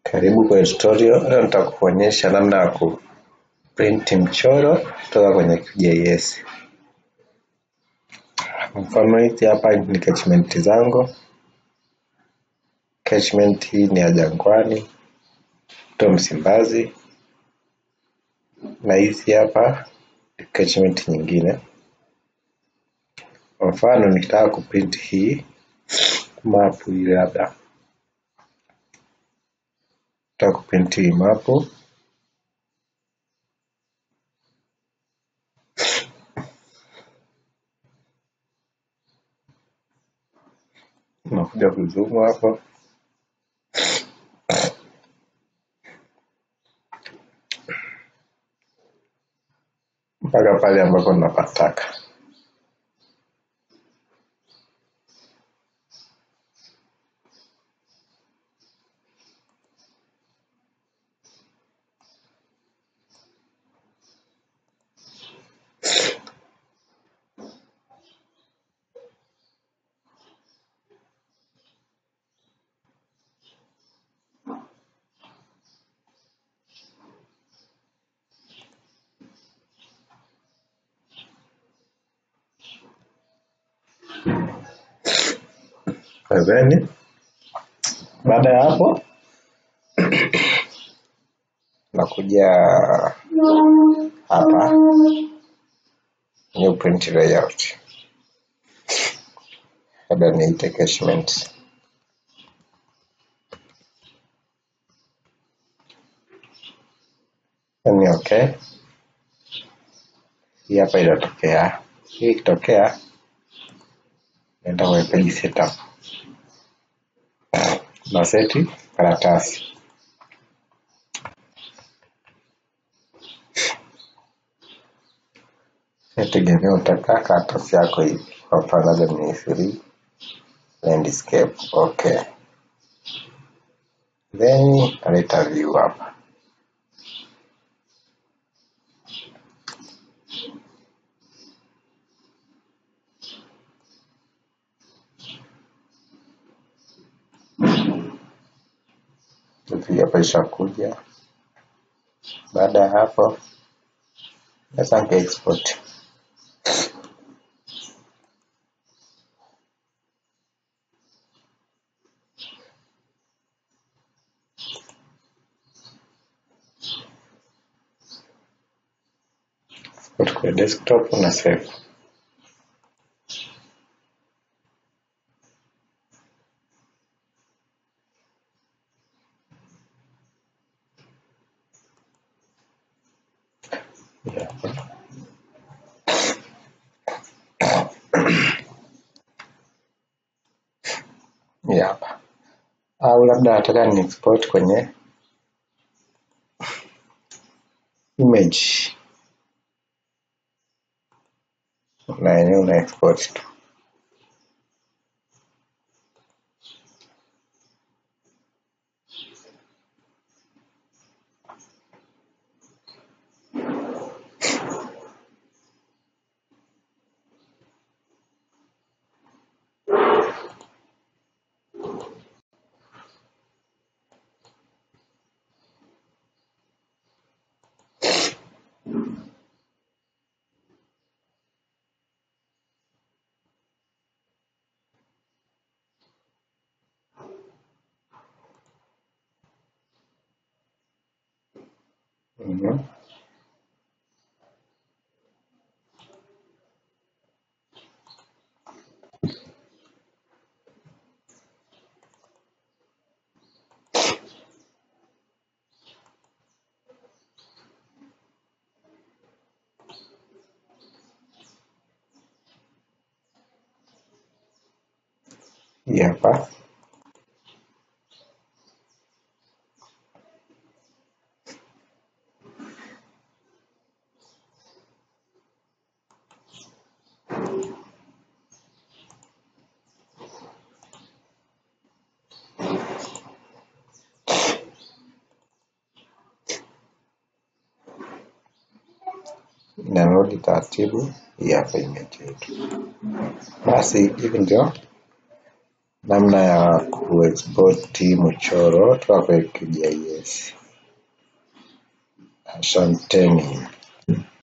Karibu kwenye tutorial. Leo nitakuonyesha namna ya kuprint mchoro kutoka kwenye QGIS. Mfano hizi hapa ni catchment zangu. Catchment hii ni ya Jangwani, mto Msimbazi, na hizi hapa ni catchment nyingine. Kwa mfano nikitaka kuprint hii mapu hii labda nataka kuprint hii mapu unakuja kuzumu hapo mpaka pale ambapo napataka. Then baada ya hapo nakuja hapa new print layout, labda niite catchment. Ni okay, hii hapa inatokea. Hii ikitokea naenda kwenye page setup na seti karatasi nategemea utakaa karatasi yako hivi kwa mfano labda ni free landscape okay then naleta view hapa hivi hapa ishakuja baada ya hapo sasa nka export export kwenye desktop na save hapa hii hapa au labda nataka ni export kwenye image na yenyewe una export tu Mhm. hii hapa inarudi taratibu hii hapa image yetu basi hivi ndio namna ya kuexport mchoro toka kwenye QGIS. Asanteni.